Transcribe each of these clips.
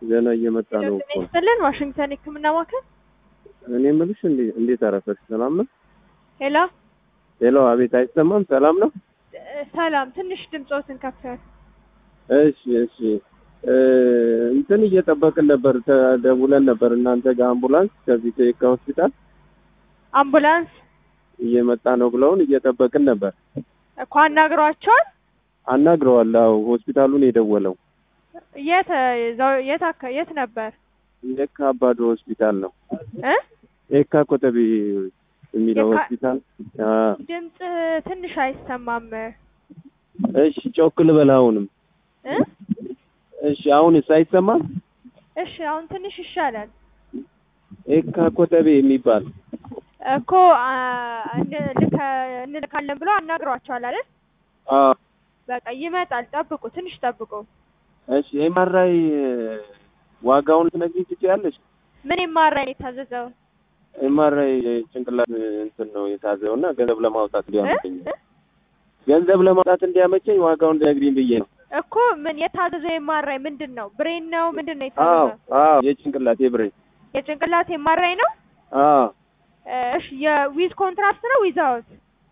ገና እየመጣ ነው እኮ። ይስጥልን ዋሽንግተን የህክምና ማዕከል እኔ የምልሽ እንዴ- እንዴት አረፈሽ? ሰላም ነው? ሄሎ ሄሎ፣ አቤት፣ አይሰማም? ሰላም ነው? እ፣ ሰላም ትንሽ ድምፆትን ከፍ ያለ እሺ፣ እሺ። እ፣ እንትን እየጠበቅን ነበር፣ ተደውለን ነበር እናንተ ጋር አምቡላንስ ከዚህ ከየካ ሆስፒታል አምቡላንስ እየመጣ ነው ብለውን እየጠበቅን ነበር። እኮ አናግሯቸዋል አናግረዋል። አዎ፣ ሆስፒታሉን የደወለው የት እዛው- የት አካ- የት ነበር የካ አባዶ ሆስፒታል ነው። እ የካ ኮተቤ የሚለው የካ- ሆስፒታል። አ፣ ድምፅ ትንሽ አይሰማም እሺ፣ ጮክ ልበል አሁንም። እ እሺ፣ አሁንስ አይሰማም? እሺ አሁን ትንሽ ይሻላል የካ ኮተቤ የሚባል እኮ አ፣ እንልከ- እንልካለን ብሎ አናግሯቸዋል አይደል አ፣ በቃ ይመጣል ጠብቁ ትንሽ ጠብቁ እሺ ኤምአርአይ ዋጋውን ትነግሪኝ ትችያለሽ? ምን ይማራኝ የታዘዘው ኤምአርአይ ጭንቅላት እንትን ነው የታዘው እና ገንዘብ ለማውጣት እ? እንዲያመቸኝ እ? ገንዘብ ለማውጣት እንዲያመቸኝ ዋጋውን ትነግሪኝ ብዬ ነው። እኮ ምን የታዘዘው የማራኝ ምንድን ነው ብሬን ነው ምንድን ነው አዎ የታዘዘው አዎ የጭንቅላት የብሬን የጭንቅላት የማራኝ ነው አዎ እሺ የዊዝ ኮንትራክት ነው ዊዛውት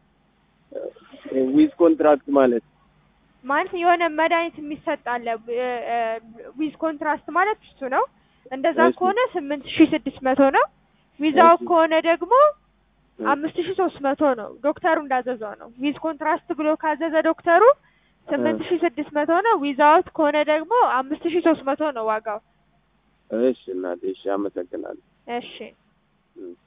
ዊዝ ኮንትራክት ማለት ማለት የሆነ መድኃኒት የሚሰጥ አለ ዊዝ ኮንትራስት ማለት እሱ ነው እንደዛ እሺ። ከሆነ ስምንት ሺ ስድስት መቶ ነው ዊዛውት እሺ። ከሆነ ደግሞ አምስት ሺ ሶስት መቶ ነው ዶክተሩ እንዳዘዘው ነው ዊዝ ኮንትራስት ብሎ ካዘዘ ዶክተሩ ስምንት ሺ ስድስት መቶ ነው ዊዛውት ከሆነ ደግሞ አምስት ሺ ሶስት መቶ ነው ዋጋው እሺ እናቴ እሺ አመሰግናለሁ እሺ እም።